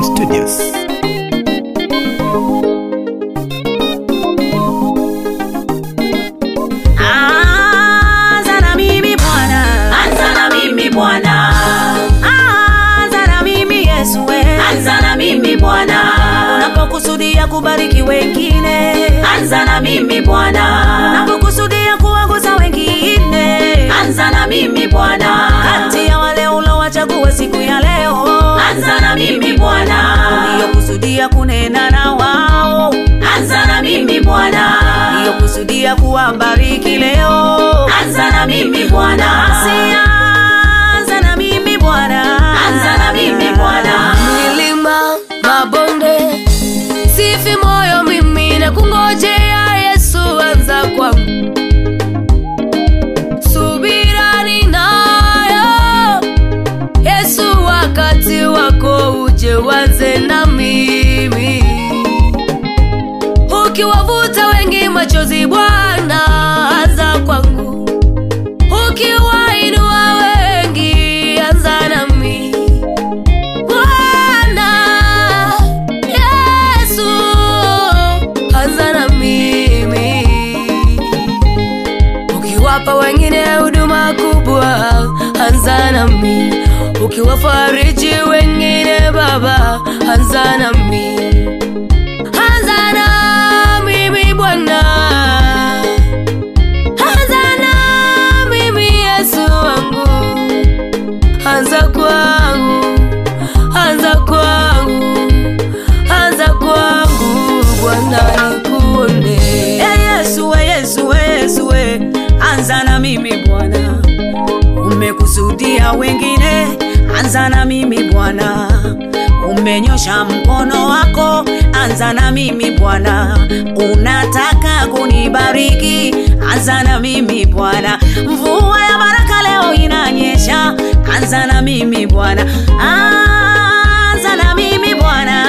Home Studios. Anza na mimi Bwana, anza na mimi Bwana, anza na mimi Yesu we. anza na mimi Bwana, Unapokusudia kubariki wengine, anza na mimi Bwana, unapokusudia kuwagusa wengine, anza na mimi Bwana, kati ya wale ulowachagua siku ya leo, anza na mimi Bwana, uliokusudia kunena na wao, anza na mimi Bwana, uliokusudia kuwabariki leo, anza na mimi Bwana, sianza na mimi Bwana, anza na mimi Bwana, milima mabonde sifi moyo mimi na kungojea yesu anza kwangu subira ninayo yesu wakati wako uje wanze na mimi ukiwavuta wengi machozi bwana anza kwangu ukiwainua wengi anza nami Bwana Yesu, anza na mimi. Ukiwapa wengine huduma kubwa, anza nami. Ukiwafariji wengine Baba, anza nami. Anza na mimi Bwana, anza na mimi Yesu wangu, anza kwangu anza kwangu, anza kwangu Bwana nikuone. Eh, Yesu we, Yesu we, Yesu we, anza na mimi Bwana. Umekusudia wengine, anza na mimi Bwana. Umenyosha mkono wako, anza na mimi Bwana. Unataka kunibariki, anza na mimi Bwana. Mvua ya baraka leo inanyesha, anza na mimi Bwana. Anza na mimi Bwana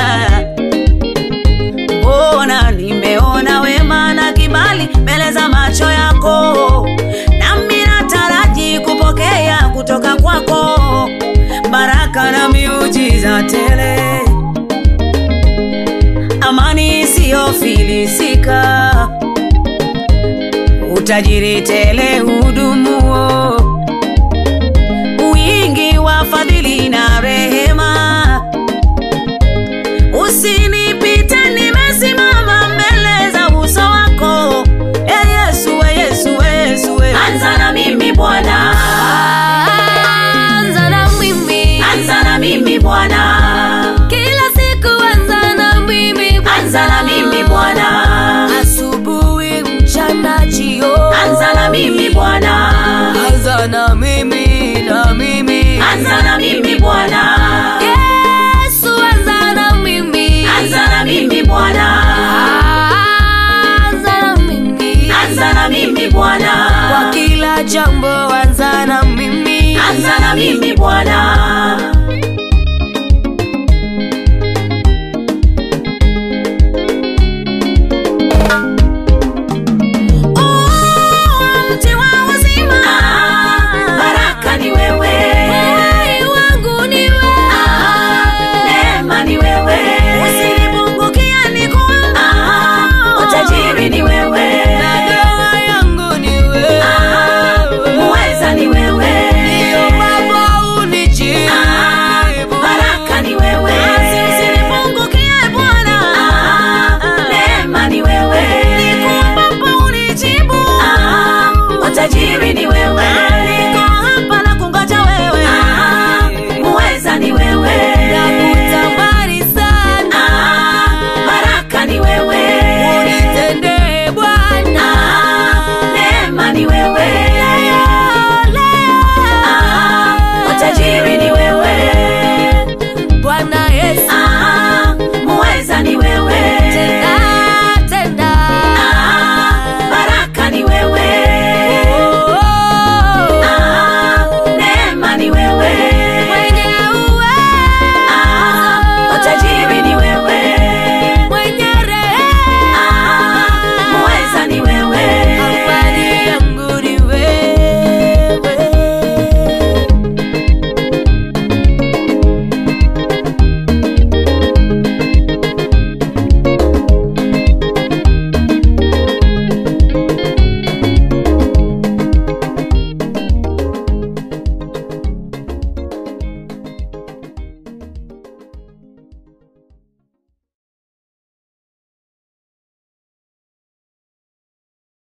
mbona nimeona wema na kibali mbele za macho yako, nami nataraji kupokea kutoka kwako baraka na miujiza tele, amani isiyofilisika, utajiri tele hudumuo, wingi wa fadhili na rehema usinipite nimesimama mbele za uso wako e yesu we yesu we yesu we anza na mimi Bwana, Anza na mimi anza na mimi Bwana, kila siku, anza na mimi anza na mimi Bwana, asubuhi, mchana, jioni, anza na mimi Bwana, anza na